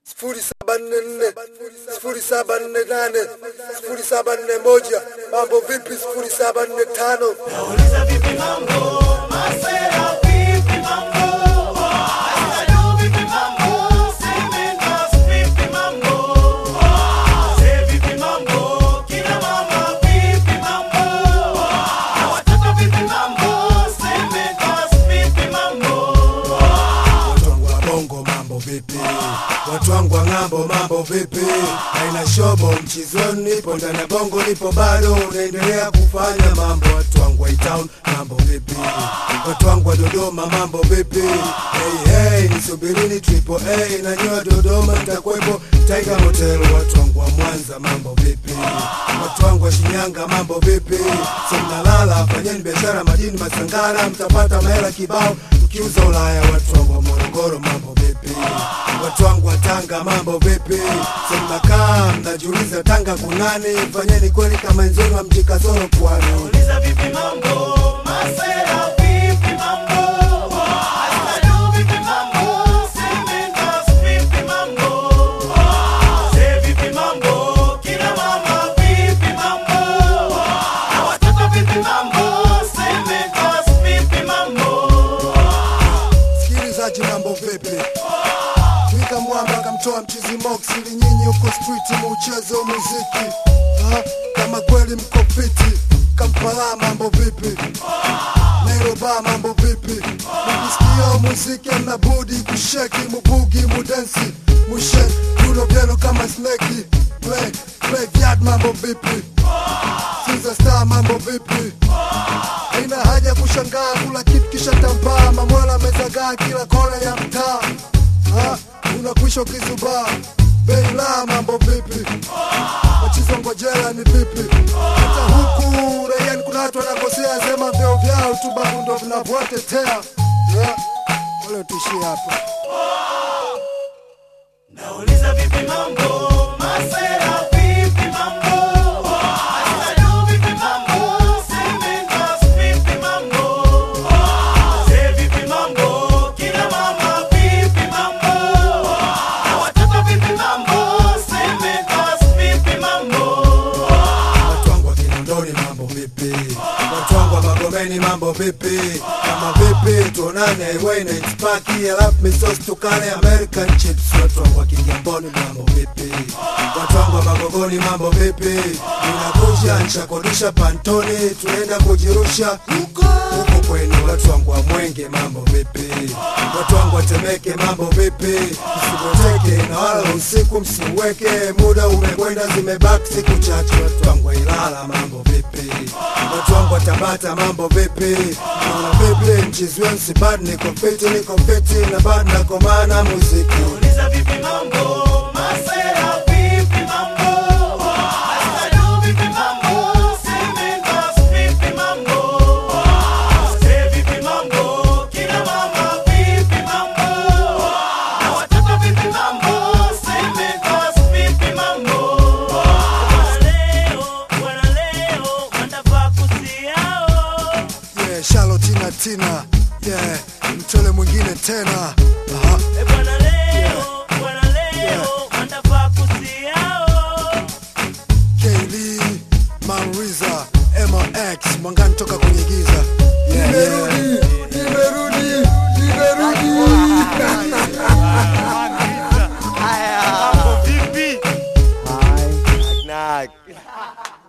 sifuri saba nne nne sifuri saba nne nane sifuri saba nne moja mambo vipi sifuri saba nne tano Nauliza vipi mambo, masera vipi mambo, Masera vipi mambo, Sementas vipi mambo, Wazee vipi mambo, kina mama vipi mambo, na watoto vipi mambo, Sementas vipi mambo. watu wangu wa bongo mambo vipi watu wangu wa ng'ambo mambo vipi aina shobo mchizi wenu nipo ndani ya bongo nipo bado unaendelea kufanya mambo watu wangu wa town mambo vipi watu wangu wa dodoma mambo vipi hey, hey, nisubirini triple a na nyoa dodoma nitakuwepo tiger hotel watu wangu wa mwanza mambo vipi watu wangu wa shinyanga mambo vipi semnalala fanyeni biashara madini masangara mtapata mahela kibao mkiuza ulaya watu wangu wa morogoro mambo vipi watu wangu wa tanga mambo vipi semnakaa mnajiuliza tanga kunani fanyeni kweli kama enzenu wa mji kasoro pwani Nauliza vipi mambo, masera vipi mambo, Masera vipi mambo, Sementas vipi mambo, Wazee vipi mambo, kina mama vipi mambo, na watoto vipi mambo, Sementas vipi mambo. sikilizaji mambo vipi Twika mwamba akamtoa mchizi mox ili nyinyi huko street muuchezo muziki ha? kama kweli mko fiti Kampala mambo vipi Nairobi mambo vipi mkisikia muziki mna budi kusheki mubugi mudensi mushe yulo vyenu kama sneki play play vyad mambo vipi Sinza star mambo vipi Haina haja kushangaa kula kitu kisha tambaa mamwela amezagaa kila kona ya mtaa Ha? unakwisha ukizubaa bei la mambo vipi machizo ngojela ni vipi hata huku raiani kuna watu wanakosea sema vyeo vyao tu babu ndo vinavyowatetea yeah. wale tuishie hapa Nauliza vipi mambo, masera vipi mambo, Masera vipi mambo, Sementas vipi mambo, Wazee vipi mambo, kina mama vipi mambo, na watoto vipi mambo, Sementas vipi mambo. watu wangu wa Kinondoni mambo vipi? Watu wangu wa Magomeni mambo vipi? Kama vipi tuonane highway na Itspaki alafu misos tukale American chips. Watu wangu wa Kigamboni mambo vipi? Watu wangu wa Magogoni mambo vipi? Ninakuja nishakodisha pantoni, tunaenda kujirusha huko huko kwenu. Watu wangu wa Mwenge mambo vipi? Watu wangu wa Temeke mambo vipi? Msiboteke na wala usiku msiweke, muda umekwenda, zimebaki siku chache. Watu wangu wa Ilala mambo vipi? Watu wangu wa Tabata mambo vipi? Naona vipi mchizi wenu si bad, niko fiti, niko fiti na bad nakomana muziki Nauliza vipi mambo, masera vipi mambo, Masera vipi mambo, Sementas vipi mambo, Wazee vipi mambo, kina mama vipi mambo, na watoto vipi mambo, Sementas vipi mambo. Bwana leo, bwana leo, wanafaa kusiao. yeah, Charlotina Tina yeah, mtole mwingine tena Aha. E bwana leo, bwana leo, wanafaa kusiao. Kaylee, Manriza, MX, Mwangani toka kwenye giza. Nimerudi, nimerudi, nimerudi. Mambo vipi? Knock knock.